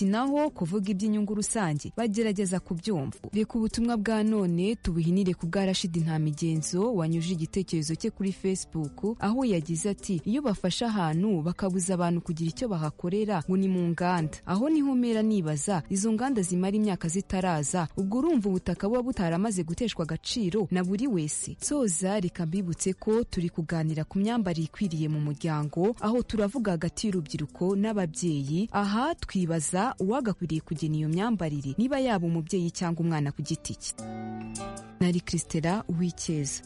naho kuvuga iby'inyungu rusange bagerageza kubyumva reka ubutumwa bwa none tubuhinire ku bwa rashidi nta migenzo wanyuje igitekerezo cye kuri facebook aho yagize ati iyo bafashe ahantu bakabuza abantu kugira icyo bahakorera ngo ni mu nganda aho niho umera nibaza izo nganda zimara imyaka zitaraza ubwo urumva ubutaka buba butaramaze guteshwa agaciro na buri wese soza reka mbibutse ko turi kuganira ku myambarire ikwiriye mu muryango aho turavuga hagati y'urubyiruko n'ababyeyi aha twibaza uwagakwiriye kugena iyo myambarire niba yaba umubyeyi cyangwa umwana ku giti cye nari christela uwicyeza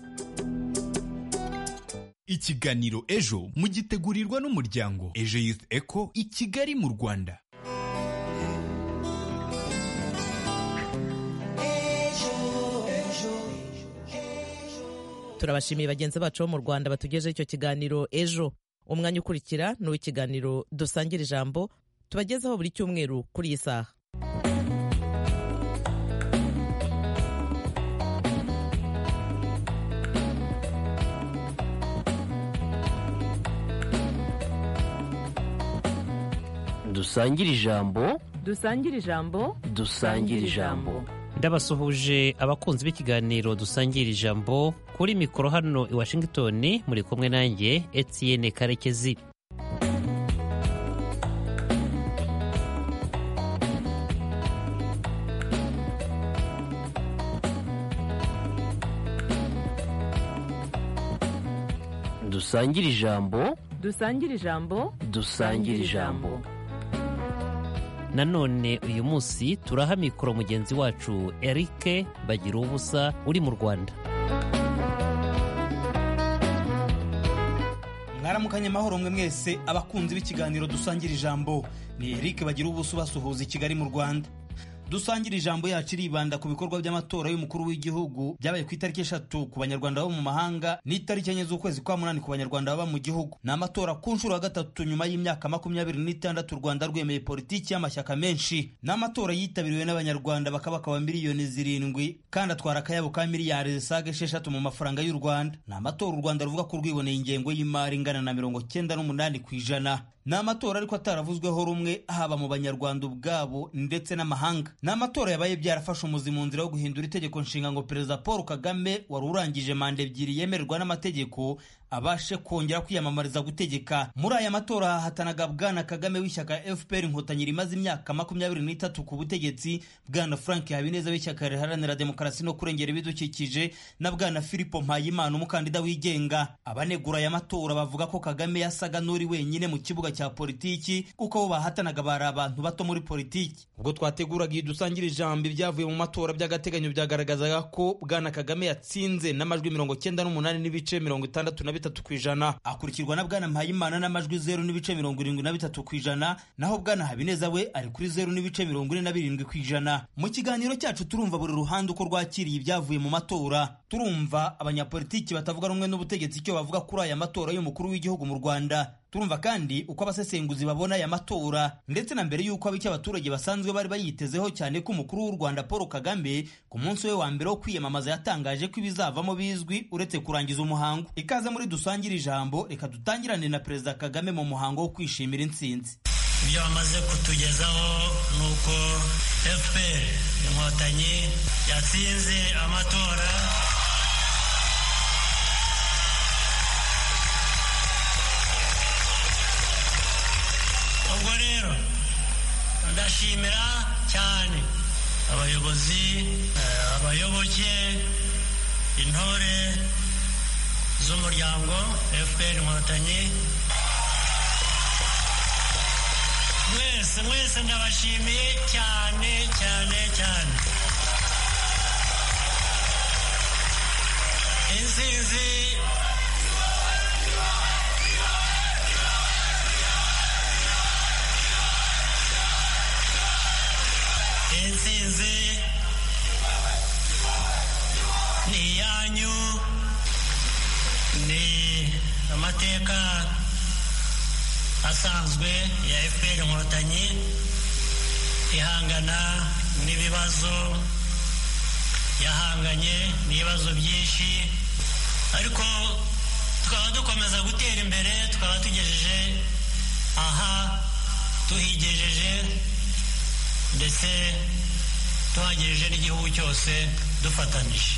ikiganiro ejo mugitegurirwa n'umuryango ejo youth eco i kigali mu rwanda turabashimiye bagenzi bacu bo mu rwanda batugejeho icyo kiganiro ejo umwanya ukurikira ni uw'ikiganiro dusangira ijambo tubagezaho buri cyumweru kuri iyi saha dusangire ijambo dusangire ijambo dusangire ijambo ndabasuhuje abakunzi b'ikiganiro dusangira ijambo kuri mikoro hano i washington muri kumwe nanjye etienne karekezi dusangire ijambo dusangire ijambo dusangire ijambo nanone uyu munsi turaha mikoro mugenzi wacu erike bagira ubusa uri mu rwanda mwaramukanye amahoro mwe mwese abakunzi b'ikiganiro dusangira ijambo ni eric bagira ubusa ubasuhuza i kigali mu rwanda dusangira ijambo yacu iribanda ku bikorwa by'amatora y'umukuru w'igihugu byabaye ku itariki eshatu ku banyarwanda bo mu mahanga n'itariki enye z'ukwezi kwa munani ku banyarwanda baba mu gihugu ni amatora ku nshuro ya gatatu nyuma y'imyaka makumyabiri n'itandatu u rwanda rwemeye politiki y'amashyaka menshi ni amatora yitabiriwe n'abanyarwanda bakabakaba miliyoni zirindwi kandi atwara akayabo ka miliyari zisaga esheshatu mu mafaranga y'u rwanda ni amatora u rwanda ruvuga ko rwiboneye ingengo y'imari ingana na mirongo cyenda n'umunani ku ijana ni amatora ariko ataravuzweho rumwe haba mu banyarwanda ubwabo ndetse n'amahanga ni amatora yabaye byarafashe umuzi mu nzira yo guhindura itegeko nshinga ngo perezida paul kagame wari urangije manda ebyiri yemererwa n'amategeko abashe kongera kwiyamamariza gutegeka muri aya matora hahatanaga bwana kagame w'ishyaka fpr inkotanyi rimaze imyaka makumyabiri n'itatu ku butegetsi bwana frank habineza w'ishyaka riharanira demokarasi no kurengera ibidukikije na bwana filipo mpayimana umukandida wigenga abanegura aya matora bavuga ko kagame yasaga n'uri wenyine mu kibuga cya politiki kuko abo bahatanaga bari abantu bato muri politiki ubwo twateguraga iyi dusangira ijambo ibyavuye mu matora by'agateganyo byagaragazaga ko bwana kagame yatsinze n'amajwi mirongo cyenda n'umunani n'ibice mirongo itandatu na bitatu ku ijana akurikirwa na bwana mpayimana n'amajwi zeru n'ibice mirongo irindwi na bitatu ku ijana naho bwana habineza we ari kuri zeru n'ibice mirongo ine na birindwi ku ijana mu kiganiro cyacu turumva buri ruhande uko rwakiriye ibyavuye mu matora turumva abanyapolitiki batavuga rumwe n'ubutegetsi icyo bavuga kuri aya matora y'umukuru w'igihugu mu rwanda turumva kandi uko abasesenguzi babona aya matora ndetse na mbere y'uko ab'icyo abaturage basanzwe bari bayitezeho cyane ko umukuru w'u rwanda paul kagame ku munsi we wa mbere wo kwiyamamaza yatangaje ko ibizavamo bizwi uretse kurangiza umuhango ikaze muri dusangire ijambo reka dutangirane na perezida kagame mu muhango wo kwishimira intsinzi ibyo bamaze kutugezaho ni uko fpr inkotanyi yatsinze amatora ubwo rero ndashimira cyane abayobozi abayoboke intore z'umuryango fpr inkotanyi mwese mwese ndabashimiye cyane cyane cyane insinzi intsinzi ni iyanyu ni amateka asanzwe ya fpr inkotanyi ihangana n'ibibazo yahanganye n'ibibazo byinshi ariko tukaba dukomeza gutera imbere tukaba tugejeje aha tuhigejeje ndetse tuhagirije n'igihugu cyose dufatanije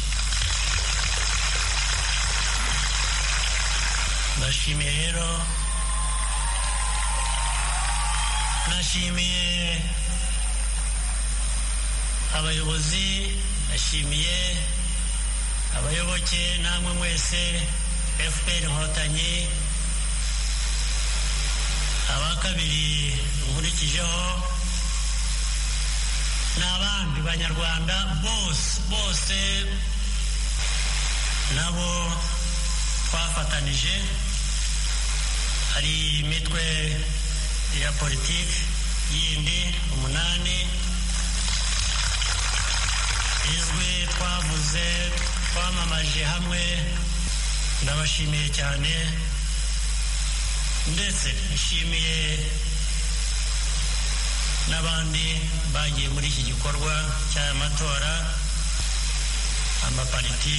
ndashimiye rero nashimiye abayobozi nashimiye abayoboke namwe mwese fpr inkotanyi aba kabiri nkurikijeho n'abandi banyarwanda bose bose nabo twafatanije hari imitwe ya politiki yindi umunani izwi twavuze twamamaje hamwe ndabashimiye cyane ndetse nshimiye n'abandi bagiye muri iki gikorwa cy'aya matora amapariti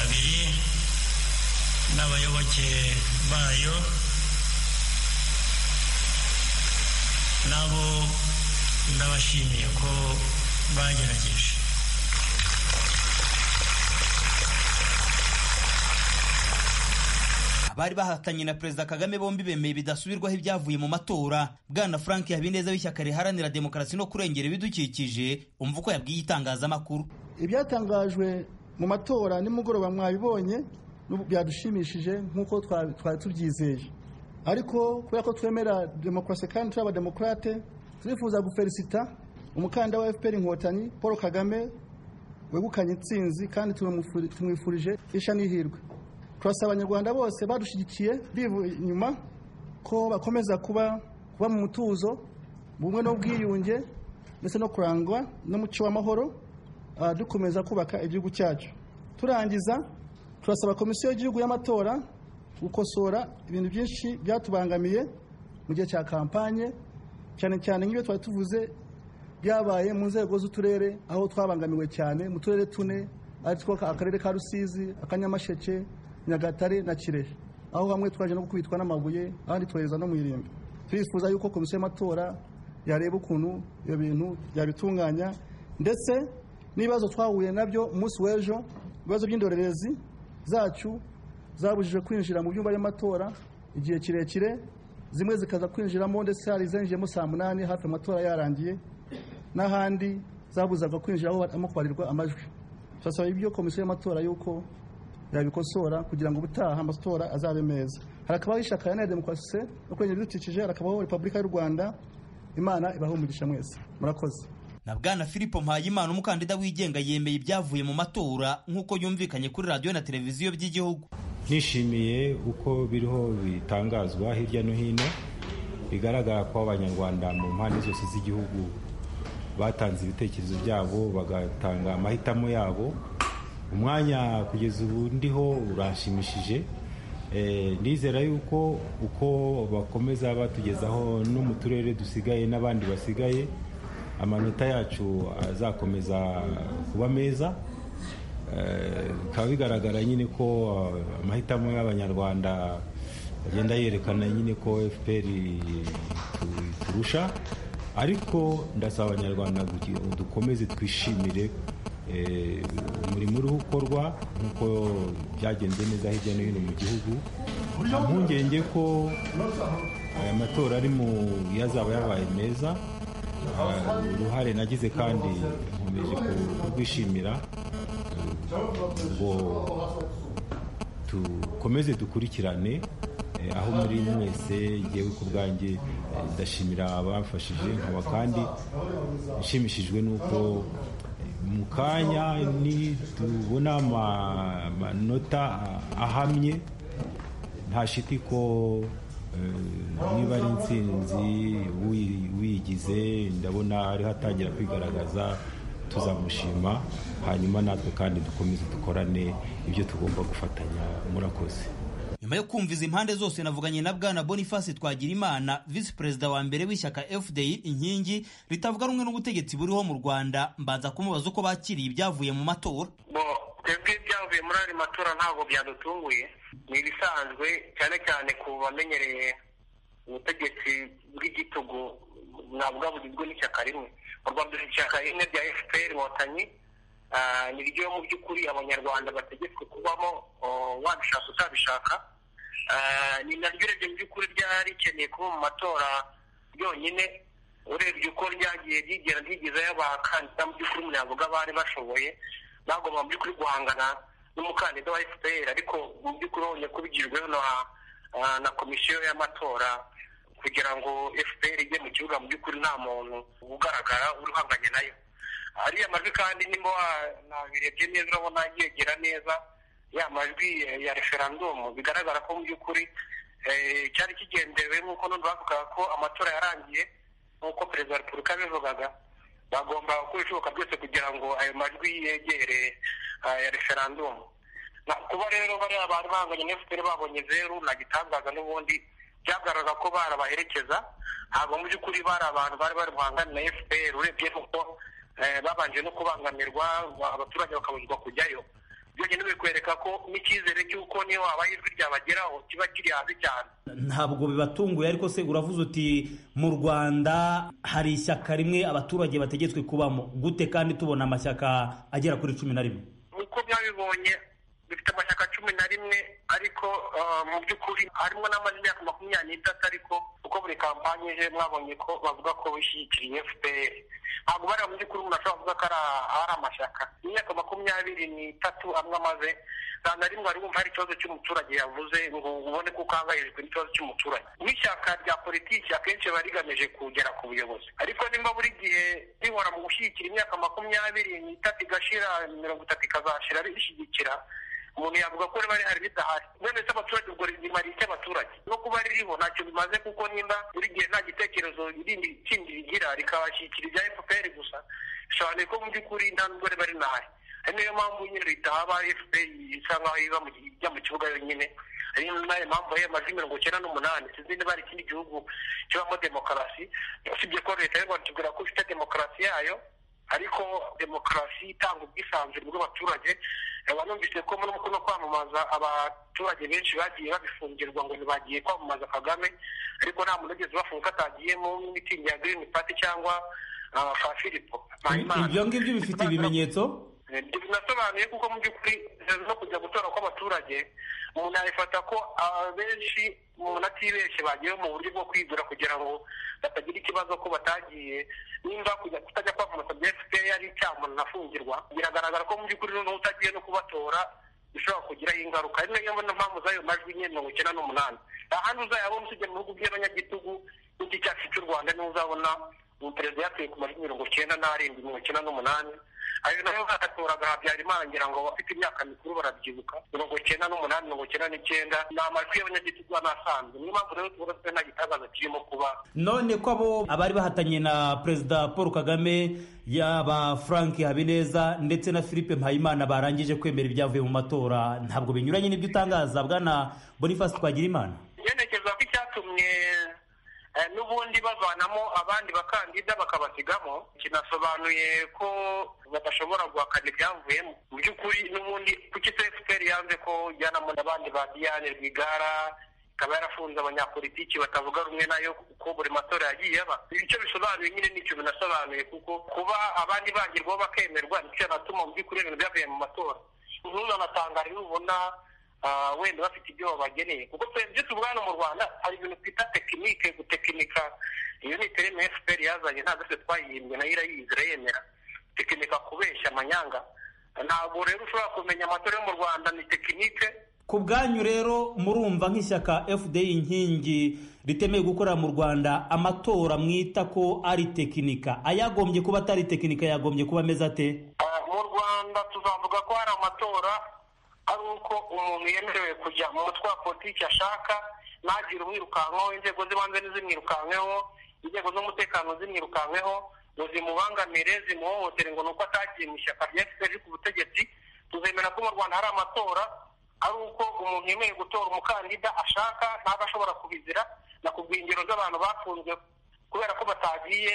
abiri n'abayoboke bayo nabo ndabashimiye ko bagerageje abari bahatanye na perezida kagame bombi bemeye bidasubirwaho ibyavuye mu matora bwana frank habineza w'ishyaka riharanira demokarasi no kurengera ibidukikije umva uko yabwiye itangazamakuru ibyatangajwe mu matora nimugoroba mwabibonye n'ubu byadushimishije nk'uko twa- twari tubyizeye ariko kubera ko twemera demokarasi kandi turi abademokarate turifuza gufelisita umukandida wa fpr inkotanyi paul kagame wegukanye intsinzi kandi tumwifuri- tumwifurije isha n'ihirwe turasaba abanyarwanda bose badushyigikiye bivuye inyuma ko bakomeza kuba kuba mu mutuzo mu bumwe n'ubwiyunge ndetse no kurangwa n'umuco w'amahoro Ah, dukomeza kubaka igihugu cyacu turangiza turasaba komisiyo y'igihugu y'amatora gukosora ibintu byinshi byatubangamiye mu gihe cya kampanye cyane cyane nk'ibyo twari tuvuze byabaye mu nzego z'uturere aho twabangamiwe cyane mu turere tune aritwo akarere ka rusizi akanyamasheke nyagatare na kirehe aho hamwe twaje no gukubitwa n'amabuye ahandi twohereza no mu irimbi turifuza yuko komisiyo y'amatora yareba ukuntu ibyo bintu yabitunganya ndetse n'ibibazo twahuye nabyo umunsi w'ejo ibibazo by'indorerezi zacu zabujijwe kwinjira mu byumba by'amatora igihe kirekire zimwe zikaza kwinjiramo ndetse hari izinjiyemo saa munani hafi amatora yarangiye n'ahandi zabuzaga kwinjira aho barimo kubarirwa amajwi turasaba ibyo komisiyo y'amatora y'uko yabikosora kugira ngo ubutaha amatora azabe meza harakabaho ishyaka iharanira demokarasi no kurengera ibidukikije harakabaho repubulika y'u rwanda imana ibahe umugisha mwese murakoze na bwana filipo mpayimana umukandida wigenga yemeye ibyavuye mu matora nk'uko yumvikanye kuri radiyo na televiziyo by'igihugu nishimiye uko biriho bitangazwa hirya no hino bigaragara ko abanyarwanda mu mpande zose z'igihugu batanze ibitekerezo byabo bagatanga amahitamo yabo umwanya kugeza ubu ndiho uranshimishije Eh, ndizera yuko uko bakomeza batugezaho no mu turere dusigaye n'abandi basigaye amanota yacu azakomeza kuba meza Eh, bikaba bigaragara nyine ko eh, amahitamo y'abanyarwanda agenda yerekana nyine ko fpr tu- turusha ariko ndasaba abanyarwanda guki- dukomeze twishimire eh, umurimo uriho ukorwa nk'uko byagenze neza hirya no hino mu gihugu nta mpungenge ko aya matora ari mu yazaba yabaye meza Ah, uruhare nagize kandi nkomeje ku- kurwishimira ngo dukomeze dukurikirane eh, aho muri mwese ngewe ku bwanjye eh, ndashimira abamfashije nkaba kandi nshimishijwe n'uko eh, mu kanya nitubona ama- amanota ahamye nta shiti ko eh, niba ari intsinzi uyi- uyigize ndabona ariho atangira kwigaragaza tuzamushima hanyuma natwe kandi dukomeze dukorane ibyo tugomba gufatanya murakoze nyuma yo kumviza impande zose navuganye na bwana boniface twagirimana visi perezida wa mbere w'ishyaka fdi inkingi ritavuga rumwe n'ubutegetsi buriho mu rwanda mbanza kumubaza uko bakiriye ibyavuye mu matora bo twebwe ibyavuye muri ayo matora ntabwo byadutunguye ni ibisanzwe cyane cyane ku bamenyereye ubutegetsi bw'igitugu navuga bugizwe n'ishyaka rimwe urwanda ishyaka rimwe rya fpr inkotanyi niryo mu by'ukuri abanyarwanda bategetswe kubamo wabishaka utabishaka ni naryo urebye mu by'ukuri ryarikeneye kuba mu matora ryonyine urebye uko ryagiye ryigera ryigezayo abakandida mu by'ukuri navuga bari bashoboye bagomba mu by'ukuri guhangana n'umukandida wa fpr ariko mu by'ukuri wongeye kubigijweho na komisiyo y'amatora kugira ngo fpr ijye mu kibuga mu by'ukuri nta muntu ugaragara uri uhanganye nayo ariya majwi kandi nimba nabirebye neza urabona yegera neza ya majwi ya referandumu bigaragara ko mu by'ukuri cyari kigendewe nk'uko none bavugaga ko amatora yarangiye nk'uko perezida wa repubulika yabivugaga bagomba gukora ibishoboka byose kugira ngo ayo majwi yegere ya referandumu kuba rero bariya bari bahanganye na fpr babonye zeru nta gitangaza n'ubundi byagaragara ko barabaherekeza ntabwo mu by'ukuri bari abantu bari bari buhangane na fpr urebye nuko babanje no kubangamirwa abaturage bakabuzwa kujyayo byonyine bikwereka ko n'icyizere cy'uko niyo waba ijwi ryabageraho kiba kiri hasi cyane ntabwo bibatunguye ariko se uravuze uti mu rwanda hari ishyaka rimwe abaturage bategetswe kubamo gute kandi tubona amashyaka agera kuri cumi na rimwe uko byabibonye bifite amashyaka cumi na rimwe ariko mu by'ukuri harimo n'amaze imyaka makumyabiri n'itatu ariko uko buri kampani ije mwabonye ko bavuga ko bishyigikiriye fpr ntabwo bariya mu by'ukuri umuntu ashobora kuvuga ko ari amashyaka imyaka makumyabiri n'itatu amwe amaze nta na rimwe wari wumva hari ikibazo cy'umuturage yavuze ngo ubone ko ukangayijwe n'ikibazo cy'umuturage n'ishyaka rya politiki akenshi riba rigamije kugera ku buyobozi ariko nimba buri gihe rihora mu gushyigikira imyaka makumyabiri n'itatu igashira mirongo itatu ikazashira rishyigikira umuntu yavuga ko riba rihari ridahari none se abaturage ubwo rimara iki abaturage no kuba ririho ntacyo bimaze kuko nimba buri gihe nta gitekerezo irindi kindi rigira rikabashyikira ibya fpr gusa bisobanuye ko mu by'ukuri nta nubwo riba rinahari ari niyo mpamvu nyine leta haba fpr isa nkaho iba ijya mu kibuga yonyine ariyo mpamvu yayo amajwi mirongo icyenda n'umunani sinzi niba hari ikindi gihugu kibamo demokarasi usibye ko leta y'u rwanda itubwira ko ifite demokarasi yayo ariko demokarasi itanga ubwisanzure bw'abaturage banumvise ko muri no kwamamaza abaturage benshi bagiye babifungirwa ngo ntibagiye kwamamaza kagame ariko nta muntu ugeze bafunga atagiyemo n'imitingi ya girini pati cyangwa fa filipo ibyo ngibyo bifite ibimenyetso ibyo binasobanuye kuko mu by'ukuri no kujya gutora kw'abaturage umuntu yabifata ko abenshi umuntu atibeshye bagiye mu buryo bwo kwigura kugira ngo batagira ikibazo ko batagiye nimba kujya kutajya kwamamaza bya fpr ari icyaha umuntu afungirwa biragaragara ko mu by'ukuri noneho utagiye no kubatora bishobora kugiraho ingaruka ari nayo mpamvu z'ayo majwi nyine mirongo icyenda n'umunani nta handi uzayabona usibye mu bihugu by'abanyagitugu n'iki cyacu cy'u rwanda niho uzabona umuperezida yatuye ku majwi mirongo icyenda n'arindwi mirongo icyenda n'umunani ayo nayo batatoraga habyarimana ngira ngo abafite imyaka mikuru barabyibuka mirongo icyenda n'umunani mirongo icyenda n'icyenda ni amajwi y'abanyagitugu n'asanzwe niyo mpamvu rero tuvuga ko nta gitangaza kirimo kuba none ko abo abari bahatanye na perezida paul kagame yaba frank habineza ndetse na philippe mpayimana barangije kwemera ibyavuye mu matora ntabwo binyuranye n'ibyo utangaza bwana boniface twagirimana yerekeza ko icyatumye n'ubundi bavanamo abandi bakandida bakabasigamo kinasobanuye ko badashobora guhakana ibyavuyemo mu by'ukuri n'ubundi kuki fpr yanze ko ijyanamo n'abandi ba diane rwigara ikaba yarafunze abanyapolitiki batavuga rumwe nayo kuko buri matora yagiye aba icyo bisobanuye nyine nicyo binasobanuye kuko kuba abandi bagirwaho bakemerwa nicyo yanatuma mu by'ukuri ibintu byavuye mu matora ntuzanatangare nubona wenda bafite ibyo babageneye kuko ibyo tuvugana mu rwanda hari ibintu twita tekinike gutekinika iyo ni tereme fpr yazanye ntabwo twese twayihimbwe nayo irayizira yemera tekinika kubeshya amanyanga ntabwo rero ushobora kumenya amatora yo mu rwanda ni tekinike ku bwanyu rero murumva nk'ishyaka fdi inkingi ritemewe gukorera mu rwanda amatora mwita ko ari tekinika ayagombye kuba atari tekinika yagombye kuba ameze ate mu rwanda tuzavuga ko hari amatora ari uko umuntu yemerewe kujya mu mutwe wa politiki ashaka ntagire umwirukankaho inzego z'ibanze ntizimwirukankeho inzego z'umutekano zimwirukankeho ngo zimubangamire zimuhohotere ngo ni uko atagiye mu ishyaka rya efuperi ku butegetsi tuzemera ko mu rwanda hari amatora ari uko umuntu yemerewe gutora umukandida ashaka ntabwo ashobora kubizira na ku bwingero z'abantu bafunzwe kubera ko batagiye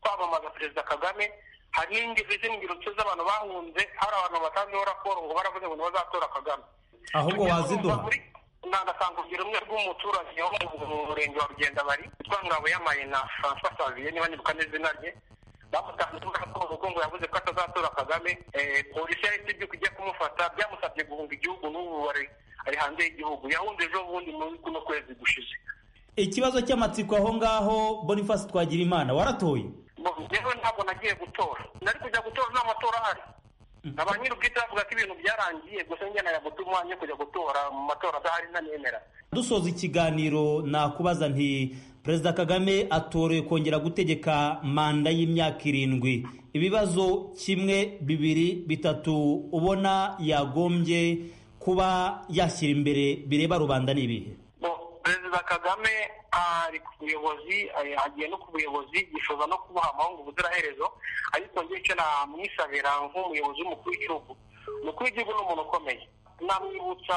kwamamaza perezida kagame hari n'ingero z'ingero z'abantu bahunze hari abantu batanzeho raporo ngo baravuze ngo ntibazatora kagame ahubwo waziduha nanatanga urugero rumwe rw'umuturage wo mu murenge wa rugenda bari witwa ngabo y'amayina francois saviye niba nibuka neza izina rye bamutanze muri raporo kuko ngo yavuze ko atazatora kagame eh, polisi yahise ibyuka ijya kumufata byamusabye guhunga igihugu n'ubu ari ari hanze y'igihugu yahunze ejo bundi muri kuno kwezi gushize ikibazo cy'amatsiko aho ngaho boniface twagira imana waratoye Ngo rero ntabwo nagiye gutora nari kujya gutora nta matora ahari aba nyir'ubwite bavuga ko ibintu byarangiye gusa njye nayaguta umwanya wo kujya gutora mu matora adahari ntanemera dusoza ikiganiro nakubaza nti perezida kagame atorewe kongera gutegeka manda y'imyaka irindwi ibibazo kimwe bibiri bitatu ubona yagombye kuba yashyira imbere bireba rubanda ni ibihe perezida kagame ari ku buyobozi eh, agiye no ku buyobozi yifuza no kubuha amahungu ubuziraherezo ariko njye icyo namwisabira nk'umuyobozi w'umukuru w'igihugu umukuru w'igihugu ni umuntu ukomeye namwibutsa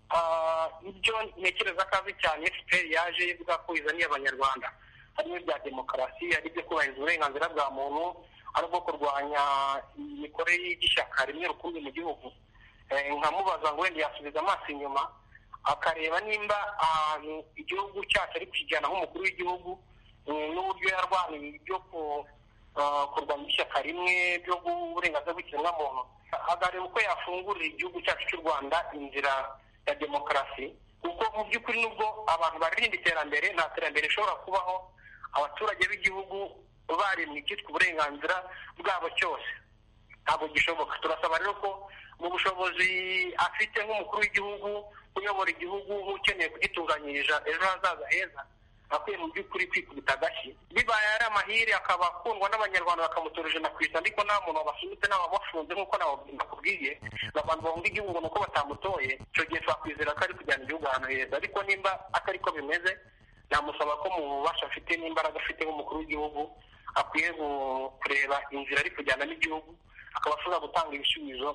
ah, ibyo ntekereza ko azi cyane fpr yaje ivuga ko izaniye abanyarwanda harimo ibya demokarasi ari ibyo kubahiriza uburenganzira bwa muntu ari ubwo kurwanya imikorere y'ishyaka rimwe rukumbi mu gihugu Eh, nkamubaza ngo wenda yasubiza amaso inyuma akareba nimba ahantu igihugu cyacu ari kukijyana nk'umukuru w'igihugu mm, n'uburyo yarwaniye byo ku- ah, kurwanya ishyaka rimwe byo guha uburenganzira bw'ikiremwamuntu akareba uko yafungurira igihugu cyacu cy'u rwanda inzira ya demokarasi kuko mu by'ukuri nubwo abantu baririnda iterambere nta terambere rishobora kubaho abaturage b'igihugu baremye icyitwa uburenganzira bwabo cyose ntabwo gishoboka turasaba rero ko mu bushobozi afite nk'umukuru w'igihugu uyobora igihugu nk'ukeneye kugitunganyiriza ejo hazaza heza akwiye mu by'ukuri kwikubita agashyi bibaye ari amahire akaba akundwa n'abanyarwanda bakamutora ijana ku ijana ariko nta muntu wabasunitse n'ababafunze nk'uko nakubwiye abantu bahunga igihugu ni uko batamutoye icyo gihe twakwizera ko ari kujyana igihugu ahantu heza ariko nimba atari ko bimeze namusaba ko mu bubasha afite n'imbaraga afite nk'umukuru w'igihugu akwiye gu- kureba inzira ari kujyana n'igihugu akaba ashobora gutanga ibisubizo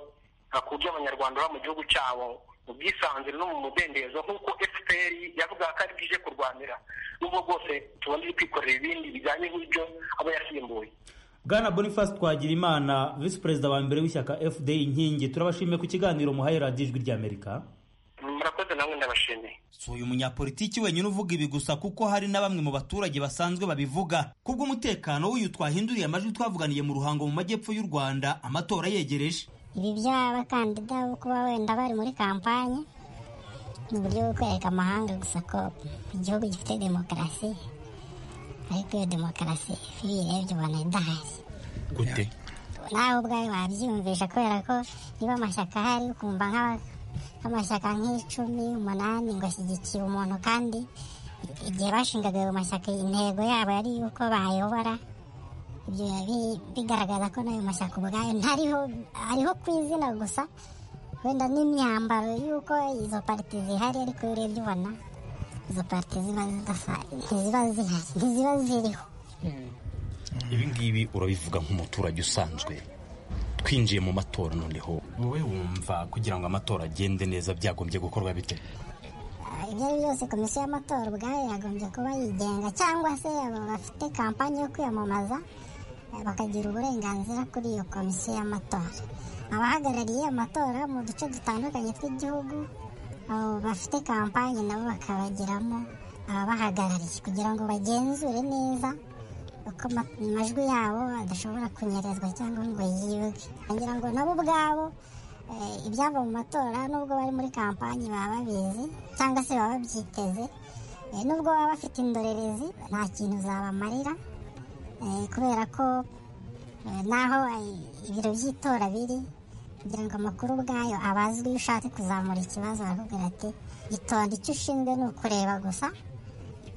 ah, ku byo abanyarwanda baba mu gihugu cyabo mu bwisanzure no mu mudendezo nk'uko fpr yavugaga ko ari bwije kurwanira nubwo bwose tubona iri kwikorera ibindi bijyanye n'ibyo aba yasimbuye bwana boniface twagira imana visi perezida wa mbere w'ishyaka fda inkingi turabashimiye ku kiganiro muhaye radiyo ijwi ry'amerika murakoze namwe ndabashimiye si uyu munyapolitiki wenyine uvuga ibi gusa kuko hari na bamwe mu baturage basanzwe babivuga kubw'umutekano w'uyu twahinduriye amajwi twavuganiye mu ruhango mu majyepfo y'u rwanda amatora yegereje ibi by'abakandida bo kuba wenda bari muri kampanye ni uburyo bwo kwereka amahanga gusa ko igihugu gifite demokarasi ariko iyo demokarasi iyo uyirebye ubona idahari gute nawe ubwawe wabyiyumvisha kubera ko niba amashyaka ahari ukumva nk'aba- nk'amashyaka nk'icumi umunani ngo ashyigikiye umuntu kandi igihe bashingaga ayo mashyaka intego yabo yari uko bayobora ibyo biba bi- bigaragaza ko n'ayo mashyaka ubwayo ntariho ariho ku izina gusa wenda n'imyambaro y'uko izo parite zihari ariko iyo urebye ubona izo parite ziba zidasa ntiziba zihari ntiziba ziriho ibi ngibi urabivuga nk'umuturage usanzwe twinjiye mu matora noneho wowe wumva kugira ngo amatora agende neza byagombye gukorwa bite ibyo ari byo byose komisiyo y'amatora ubwayo yagombye kuba yigenga cyangwa se abo bafite kampani yo kwiyamamaza eh, bakagira uburenganzira kuri iyo komisiyo y'amatora abahagarariye amatora mu duce dutandukanye tw'igihugu abo bafite kampani nabo bakabagiramo ababahagarariye kugira ngo bagenzure neza uko ama- amajwi yabo adashobora kunyerezwa cyangwa ngo yibwe kugira ngo nabo ubwabo eh, ibyava mu matora nubwo bari muri kampani baba babizi cyangwa se baba babyiteze Eh, nubwo baba bafite indorerezi nta kintu zabamarira eh, kubera ko eh, naho eh, ibiro by'itora biri kugira ngo amakuru ubwayo abazwe iyo ushatse kuzamura ikibazo barakubwira ati itonde icyo ushinzwe ni ukureba gusa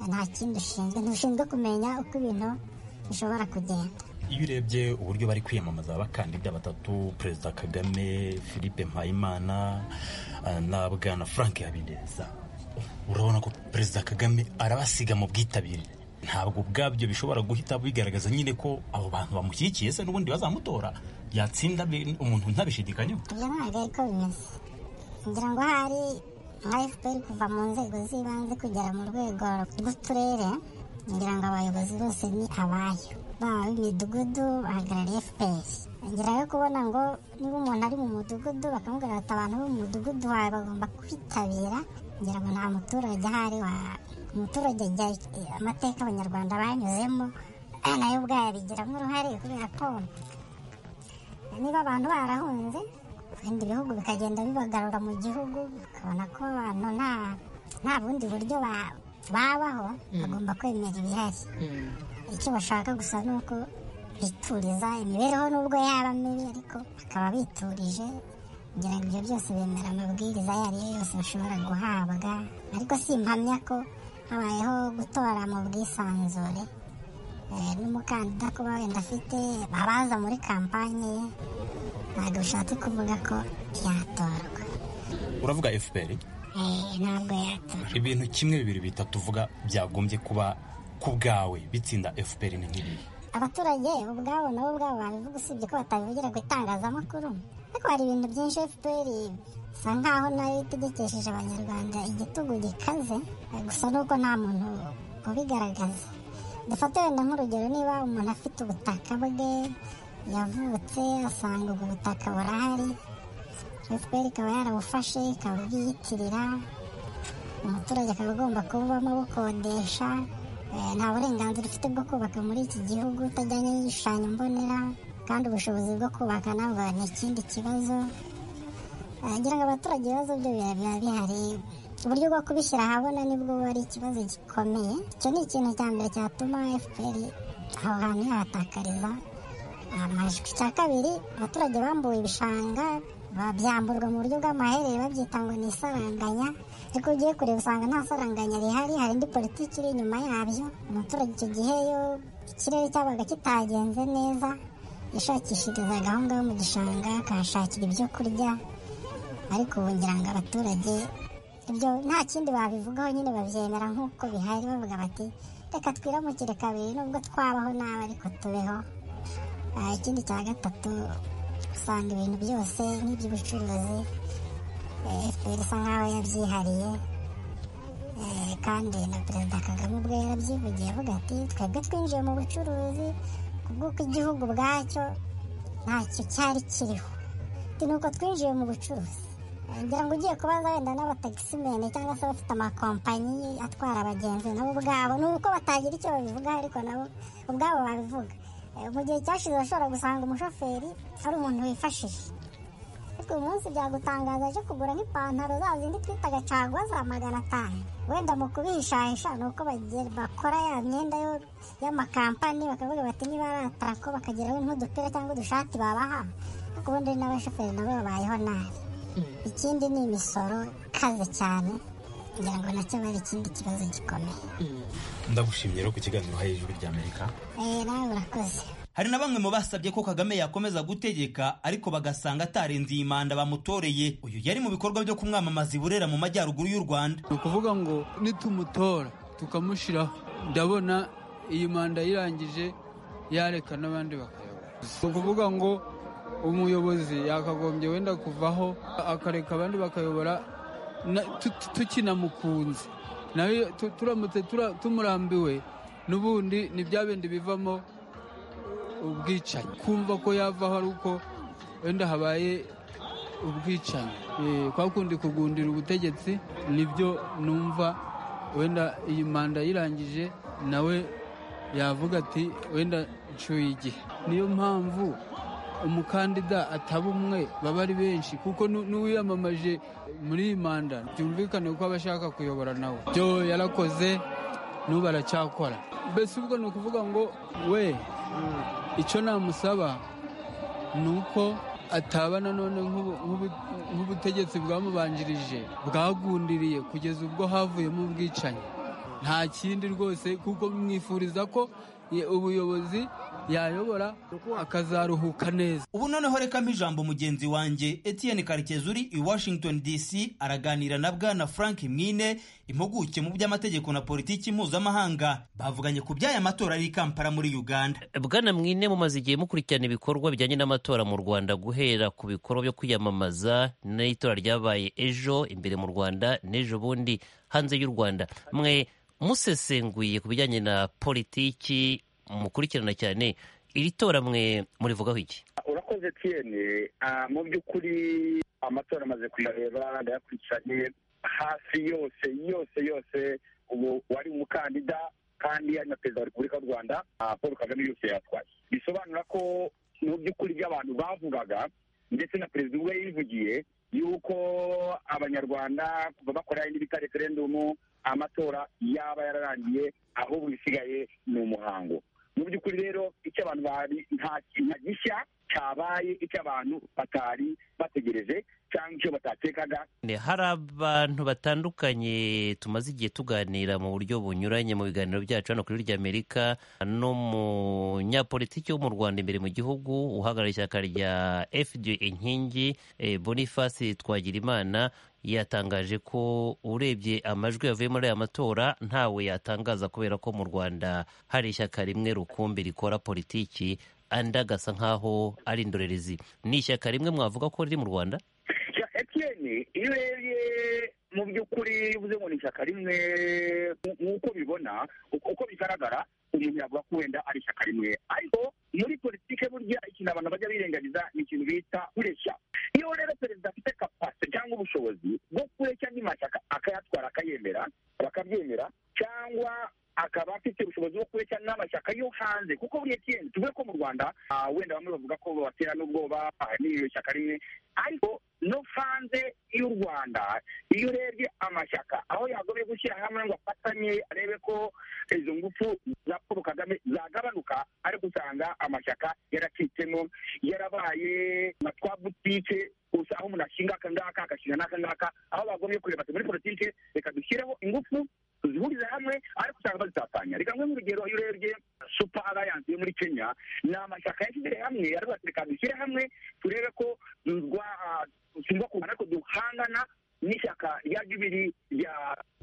nta kindi ushinzwe ntushinzwe kumenya uko ibintu bishobora kugenda iyo urebye uburyo bari kwiyamamaza abakandida batatu perezida kagame philippe mpayimana eh, na bwana frank habineza urabona ko perezida kagame arabasiga mu bwitabire ntabwo ubwabyo bishobora guhita bigaragaza nyine ko abo bantu bamushyigikiye se n'ubundi bazamutora yatsinda be- umuntu ntabishidikanyeho ibyo ntabwo ariko bimeze ngira ngo hari nka fpr kuva mu nzego z'ibanze kugera mu rwego rw'uturere ngira ngo abayobozi bose ni abayo baba b'imidugudu bahagarariye fpr ngira yo kubona ngo niba umuntu ari mu mudugudu bakamubwira bati abantu bo mu mudugudu wawe bagomba kwitabira ngira ngo nta muturage ahari wa umuturage ajya amateka abanyarwanda banyuzemo nayo ubwayo abigiramo uruhare kubera ko niba abantu barahunze ibindi bihugu bikagenda bibagarura mu gihugu ukabona ko abantu nta nta bundi buryo ba- babaho bagomba kwemera ibihari icyo bashaka gusa ni uko bituriza imibereho n'ubwo yaba mibi ariko bakaba biturije kugira ngo ibyo byose bemera amabwiriza ayo ari yo yose bashobora guhabwa ariko si impamya ko habayeho gutora mu bwisanzure Eh, n'umukandida kuba wenda afite abaza muri kampanye ye ntabwo bishatse kuvuga ko yatorwa uravuga fpr Eh, ntabwo yatorwa ibintu kimwe bibiri bitatu uvuga byagombye kuba ku bwawe bitsinda fpr ni nk'ibi abaturage ubwabo nabo ubwabo babivuga usibye ko batabivugira ku itangazamakuru ariko hari ibintu byinshi fpr isa nkaho nayo itegekesheje abanyarwanda igitugu gikaze eh, gusa nuko nta muntu ubigaragaza dufate wenda nk'urugero niba umuntu afite ubutaka bwe yavutse asanga ubwo butaka burahari fpr ikaba yarabufashe ikabwiyitirira umuturage akaba agomba kububamo bukodesha Eh, nta burenganzira ufite bwo kubaka muri iki gihugu utajyanye n'igishushanyo mbonera kandi ubushobozi bwo kubaka nabwo ni ikindi kibazo Eh, ngira ngo abaturage ibibazo byo biba biba bihari uburyo bwo kubishyira ahabona nibwo buba ari ikibazo gikomeye icyo ni ikintu cya mbere cyatuma fpr aho hantu yahatakariza amajwi icya kabiri abaturage bambuwe ibishanga ba- byamburwa mu buryo bw'amaherere babyita ngo ni isaranganya ariko ugiye kureba usanga nta saranganya rihari hari indi politiki iri inyuma yabyo umuturage icyo gihe yo ikirere cyabaga kitagenze neza yashakishirizaga aho ngaho mu gishanga akahashakira ibyo kurya ariko ubu ngira ngo abaturage ibyo nta kindi babivugaho nyine babyemera nk'uko bihari bavuga bati reka twiramukire kabiri nubwo twabaho nabi ariko tubeho Ah, ikindi cya gatatu usanga ibintu byose n'iby'ubucuruzi eh, fpr isa nkaho yabyihariye Eh, kandi na perezida kagame ubwe yarabyivugiye avuga ati twebwe twinjiye mu bucuruzi ku bw'uko igihugu ubwacyo ntacyo cyari kiriho ati nuko twinjiye mu bucuruzi Eh, ngira ngo ugiye kubaza wenda n'abatagisimene cyangwa se abafite amakompanyi atwara abagenzi nabo ubwabo ni uko batagira icyo babivugaho ariko nabo ubwabo babivuga Eh, mu gihe cyashize washobora gusanga umushoferi ari umuntu wifashije ariko uyu munsi byagutangaza aje kugura nk'ipantaro za zindi twitaga cagwa za magana atanu wenda mu kubihishahisha ni uko bagiye- bakora ya myenda yo- y'amakampani bakavuga bati niba ari atarako bakageraho nk'udupira cyangwa udushati babaha ariko ubundi n'abashoferi nabo babayeho nabi ikindi ni imisoro ikaze cyane ngira ngo nacyo bari ikindi kibazo gikomeye ndagushimye rero ku kiganiro uhaye ijwi ry'amerika Eh, nawe urakoze Hari na bamwe mu basabye ko Kagame yakomeza gutegeka ariko bagasanga atarenze iyi manda bamutoreye. Uyu yari mu bikorwa byo kumwamamaza i Burera mu majyaruguru y'u Rwanda. ni ukuvuga ngo nitumutora tukamushyiraho ndabona iyi manda yirangije yareka n'abandi bakayobora ni ukuvuga ngo umuyobozi yakagombye wenda kuvaho akareka abandi bakayobora na- tu- tukinamukunze nawe tu- turamutse tura- tumurambiwe n'ubundi ni bya bindi bivamo ubwicanyi kumva ko yavaho ari uko wenda habaye ubwicanyi Eh, kwa kundi kugundira ubutegetsi nibyo numva wenda iyi manda yirangije nawe yavuga ati wenda nshuye igihe niyo mpamvu umukandida ataba umwe baba ari benshi kuko nu- n'uwiyamamaje muri iyi manda byumvikane ko aba ashaka kuyobora nawe byo yarakoze n'ubu aracyakora mbese ubwo ni ukuvuga ngo we icyo namusaba ni uko ataba nanone nk'ubu- nk'ubu- nk'ubutegetsi bwamubanjirije bwagundiriye kugeza ubwo havuyemo ubwicanyi nta kindi rwose kuko mwifuriza ko ye- ubuyobozi yayobora akazaruhuka neza Ubu noneho rekamo ijambo mugenzi wanjye Etienne Karekezi uri i Washington DC araganira na Bwana Frank Mwine impuguke mu by'amategeko na politiki mpuzamahanga bavuganye ku by'aya matora ari i Kampala muri Uganda. bwana mwine mumaze igihe mukurikirana ibikorwa bijyanye n'amatora mu rwanda guhera ku bikorwa byo kwiyamamaza n'itora ryabaye ejo imbere mu rwanda n'ejo bundi hanze y'u rwanda mwe musesenguye ku bijyanye na politiki mukurikirana cyane iri tora mwe murivugaho iki urakoze tiyene mu by'ukuri amatora amaze kuyareba ndayakurikiranye hafi yose yose yose ubu wari umukandida kandi ari na perezida wa repubulika y'u rwanda ah, paul kagame yose yatwaye bisobanura ko mu by'ukuri ibyo abantu bavugaga ndetse na perezida ubwe yivugiye yuko abanyarwanda kuva bakora indi bita referendumu amatora yaba yararangiye ahubwo ibisigaye ni umuhango mu by'ukuri rero icyo abantu bari nta kintu gishya cyabaye icyo abantu batari bategereje cyangwa icyo batatekaga Ne, hari abantu batandukanye tumaze igihe tuganira mu buryo bunyuranye mu biganiro byacu hano kuri rya amerika n'umunyapolitiki wo mu rwanda imbere mu gihugu uhagarariye ishyaka rya fd inkingi eh, boniface twagirimana yatangaje ko urebye amajwi yavuye muri aya matora ntawe yatangaza kubera ko mu rwanda hari ishyaka rimwe rukumbi rikora politiki andi agasa nk'aho ari indorerezi ni ishyaka rimwe mwavuga ko riri mu rwanda ya etiyeni iyo urebye mu by'ukuri bivuze ngo ni ishyaka rimwe nk- nk'uko bibona uko uko bigaragara umuntu yavuga ko wenda ari ishyaka rimwe ariko muri politike burya ikintu abantu bajya birengagiza ni ikintu bita kureshya iyo rero perezida afite kapasite cyangwa ubushobozi bwo kureshya andi mashyaka akayatwara akayemera bakabyemera cyangwa akaba afite ubushobozi bwo kureshya n'amashyaka yo hanze kuko buriya etiyeni tuvuge ko mu rwanda ah, wenda bamwe bavuga ko babatera n'ubwoba ah, n'iryo shyaka rimwe ariko no hanze y'u rwanda iyo urebye amashyaka aho yagombye gushyira hamwe ngo afatanye arebe ko izo ngufu za paul kagame zagabanuka ariko usanga amashyaka yaracitsemo yarabaye na twa butike gusa aho umuntu ashinga akangaka agashinga n'akangaka aho bagombye kureba ati muri politike reka dushyireho ingufu tuzihurize hamwe ariko usanga bazitatanya reka nkuhe nk'urugero iyo urebye super alliance yo muri kenya ni amashyaka yashyize hamwe ariko ati reka dushyire hamwe turebe ko rwa tugomba kungana ariko duhangana n'ishyaka rya jubiri rya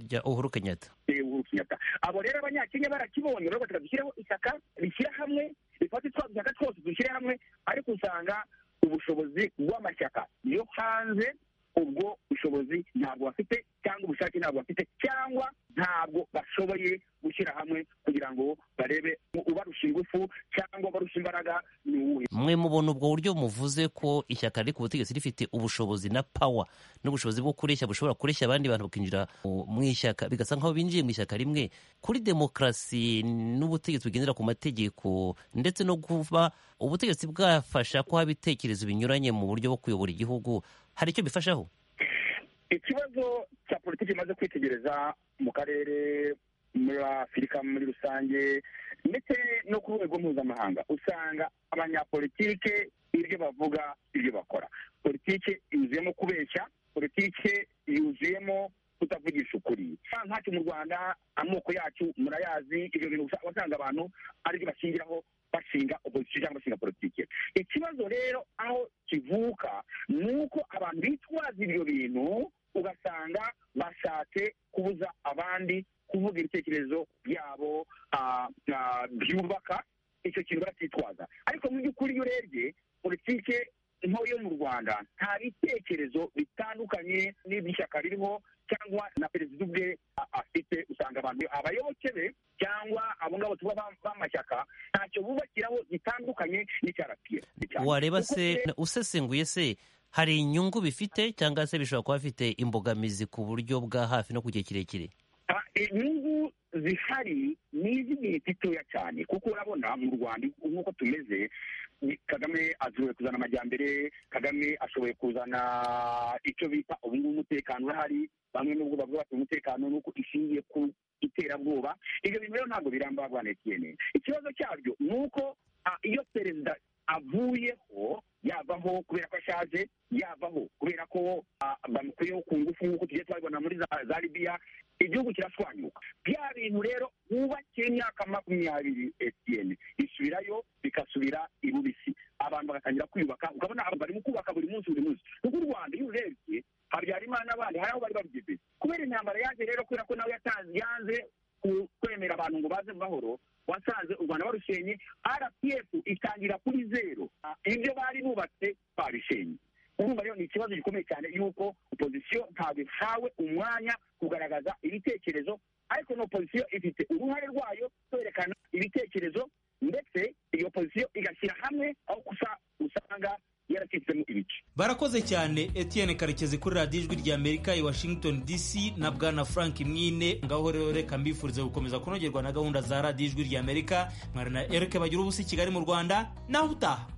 rya uhuru kenyatta eh, uhuru kenyatta abo rero abanyakenya barakibonye baravuga ati reka dushyireho ishyaka rishyira hamwe rifate twa dushyaka twose dushyire hamwe ariko usanga ubushobozi bw'amashyaka yo hanze ubwo bushobozi ntabwo bafite cyangwa ubushake ntabwo bafite cyangwa ntabwo bashoboye gushyira hamwe kugira ngo barebe ubarusha ingufu cyangwa barusha imbaraga ni uwuhe mwe mubona ubwo buryo muvuze ko ishyaka riri ku butegetsi rifite ubushobozi na pawa n'ubushobozi bwo kureshya bushobora kureshya abandi bantu bakinjira mu mu ishyaka bigasa nk'aho binjiye mu ishyaka rimwe kuri demokarasi n'ubutegetsi bugendera ku mategeko ndetse no kuba ubutegetsi bwafasha ko haba ibitekerezo binyuranye mu buryo bwo kuyobora igihugu hari icyo bifashaho ikibazo cya politiki imaze kwitegereza mu karere muri afurika muri rusange ndetse no ku rwego mpuzamahanga usanga abanyapolitike ibyo bavuga ibyo bakora politike yuzuyemo kubeshya politike yuzuyemo kutavugisha ukuri ntacu mu rwanda amoko yacu murayazi ibyo bintu usa- wasanga abantu aribyo bashingiraho bashinga opozisiyo cyangwa bashinga politike ikibazo rero aho kivuka ni uko abantu bitwaza ibyo bintu ugasanga bashatse kubuza abandi kuvuga ibitekerezo byabo ah, ah, byubaka icyo kintu baracyitwaza ariko mu by'ukuri iyo urebye politike nto yo mu rwanda nta bitekerezo bitandukanye n'iby'ishyaka ririho cyangwa na perezida ubwe a- afite usanga abantu abayoboke be cyangwa abo ngabo tuba ba- b'amashyaka ntacyo bubakiraho gitandukanye n'icyarapiyeri wareba se usesenguye se hari inyungu bifite cyangwa se bishobora kuba bifite imbogamizi ku buryo bwa hafi no ku gihe kirekire Ah, inyungu zihari ni iz'igihe gitoya cyane kuko urabona mu rwanda nk'uko tumeze ni- kagame ashoboye kuzana amajyambere kagame ashoboye kuzana icyo bita ubungubu umutekano urahari bamwe n'ubwo bavuga bati umutekano ni uko ishingiye ku iterabwoba ibyo bintu rero ntabwo biramba abana etiyene ikibazo cyabyo ni uko ah, iyo perezida avuyeho yavaho kubera ko ashaje yavaho kubera ko ah, bamukuyeho ku ngufu nk'uko tugiye twabibona muri za- za libiya igihugu kirashwanyuka bya bintu rero hubakiye imyaka makumyabiri etiyeni isubirayo bigasubira i bubisi abantu bagatangira kwiyubaka ukabona abantu barimo kubaka buri munsi buri munsi kuko u rwanda iyo urebye habyarimana n'abandi hari aho bari babigeze kubera intambara yaje rero kubera ko nawe yatanze yanze ku- kwemera abantu ngo baze mu mahoro wasanze u rwanda barushenye rpf itangira kuri zero Ah, ibyo bari bubatse babishenye urumva rero ni ikibazo gikomeye cyane yuko opozisiyo ntabwo ihawe umwanya kugaragaza ibitekerezo ariko na opozisiyo ifite uruhare rwayo kwerekana ibitekerezo ndetse iyo opozisiyo igashyira hamwe aho gusa usanga yaracitsemo ibice barakoze cyane Etienne karekezi kuri radiyo ijwi rya amerika i washington dc na bwana frank mwine ngaho rero reka mbifurize gukomeza kunogerwa na gahunda za radiyo ijwi rya amerika mwari na erike bagira ubusa i kigali mu rwanda naho utaha